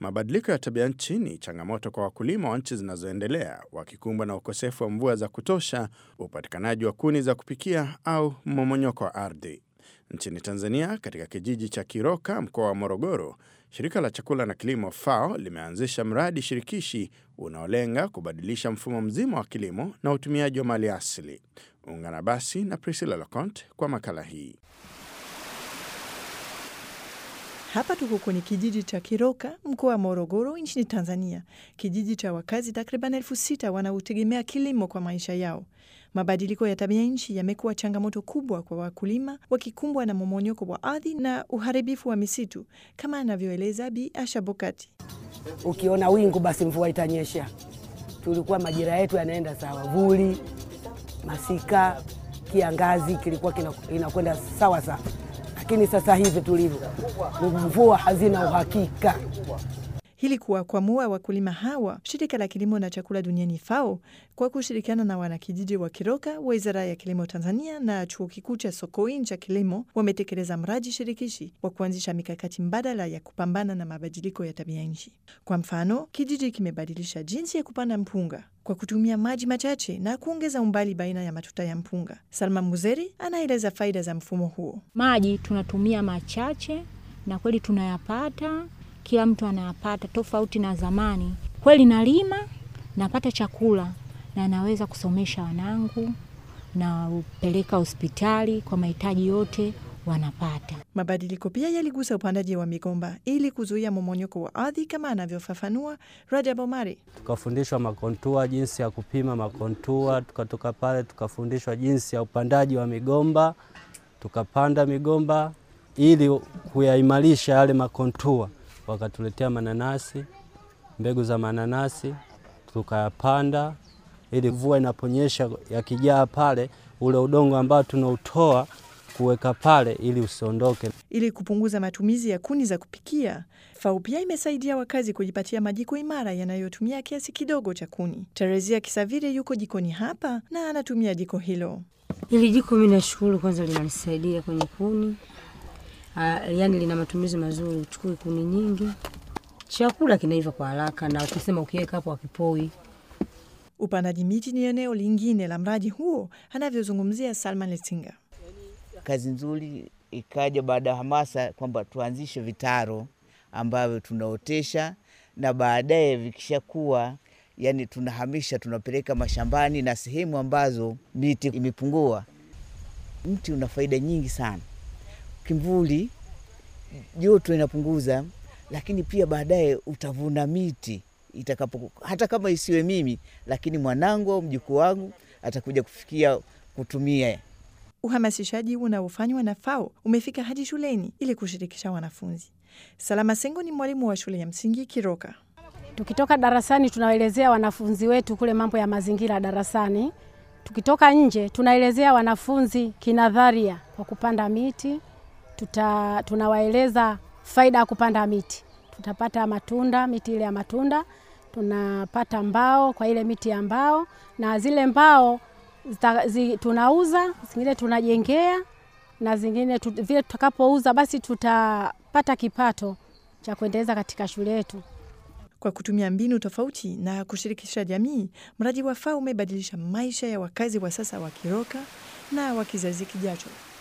Mabadiliko ya tabia nchi ni changamoto kwa wakulima wa nchi zinazoendelea wakikumbwa na ukosefu wa mvua za kutosha, upatikanaji wa kuni za kupikia au mmomonyoko wa ardhi. Nchini Tanzania, katika kijiji cha Kiroka, mkoa wa Morogoro, shirika la chakula na kilimo FAO limeanzisha mradi shirikishi unaolenga kubadilisha mfumo mzima wa kilimo na utumiaji wa mali asili. Ungana basi na Priscilla Locont kwa makala hii. Hapa tuko kwenye kijiji cha Kiroka, mkoa wa Morogoro, nchini Tanzania, kijiji cha wakazi takriban elfu sita wanaotegemea kilimo kwa maisha yao. Mabadiliko ya tabia nchi yamekuwa changamoto kubwa kwa wakulima, wakikumbwa na momonyoko wa ardhi na uharibifu wa misitu, kama anavyoeleza Bi Asha Bokati. Ukiona wingu basi mvua itanyesha. Tulikuwa majira yetu yanaenda sawa, vuli, masika, kiangazi kilikuwa inakwenda sawa sawa lakini sasa hivi tulivyo, mvua hazina uhakika. Ili kuwakwamua wakulima hawa, shirika la kilimo na chakula duniani FAO kwa kushirikiana na wanakijiji wa Kiroka, wizara ya kilimo Tanzania na chuo kikuu cha Sokoine cha kilimo wametekeleza mradi shirikishi wa kuanzisha mikakati mbadala ya kupambana na mabadiliko ya tabia nchi. Kwa mfano, kijiji kimebadilisha jinsi ya kupanda mpunga kwa kutumia maji machache na kuongeza umbali baina ya matuta ya mpunga. Salma Muzeri anaeleza faida za mfumo huo. Maji tunatumia machache na kweli tunayapata, kila mtu anayapata, tofauti na zamani. Kweli nalima, napata chakula na naweza kusomesha wanangu na upeleka hospitali kwa mahitaji yote wanapata. Mabadiliko pia yaligusa upandaji wa migomba ili kuzuia momonyoko wa ardhi, kama anavyofafanua Rajab Omari. Tukafundishwa makontua, jinsi ya kupima makontua. Tukatoka pale tukafundishwa jinsi ya upandaji wa migomba, tukapanda migomba ili kuyaimarisha yale makontua. Wakatuletea mananasi, mbegu za mananasi tukayapanda, ili mvua inaponyesha yakijaa pale, ule udongo ambao tunautoa kuweka pale ili usiondoke. Ili kupunguza matumizi ya kuni za kupikia, FAO pia imesaidia wakazi kujipatia majiko imara yanayotumia kiasi kidogo cha kuni. Teresia Kisavire yuko jikoni hapa na anatumia jiko hilo. Hili jiko mi nashukuru, kwanza linanisaidia kwenye kuni. Uh, yani lina matumizi mazuri, uchukui kuni nyingi, chakula kinaiva kwa haraka, na ukisema ukiweka hapo akipoi. Upandaji miti ni eneo lingine la mradi huo, anavyozungumzia Salman Letinga. Kazi nzuri ikaja baada ya hamasa kwamba tuanzishe vitaro ambavyo tunaotesha na baadaye vikishakuwa, yani tunahamisha tunapeleka mashambani na sehemu ambazo miti imepungua. Mti una faida nyingi sana, kimvuli, joto inapunguza, lakini pia baadaye utavuna miti itakapo, hata kama isiwe mimi, lakini mwanangu au mjukuu wangu atakuja kufikia kutumia Uhamasishaji unaofanywa na FAO umefika hadi shuleni ili kushirikisha wanafunzi. Salama Sengo ni mwalimu wa shule ya msingi Kiroka. Tukitoka darasani tunawaelezea wanafunzi wetu kule mambo ya mazingira darasani. Tukitoka nje tunaelezea wanafunzi kinadharia kwa kupanda miti. Tuta, tunawaeleza faida ya kupanda miti. Tutapata matunda, miti ile ya matunda, tunapata mbao kwa ile miti ya mbao, na zile mbao zita, zi, tunauza, zingine tunajengea na zingine tu, vile tutakapouza basi tutapata kipato cha kuendeleza katika shule yetu. Kwa kutumia mbinu tofauti na kushirikisha jamii, mradi wa FAO umebadilisha maisha ya wakazi wa sasa wa Kiroka na wa kizazi kijacho.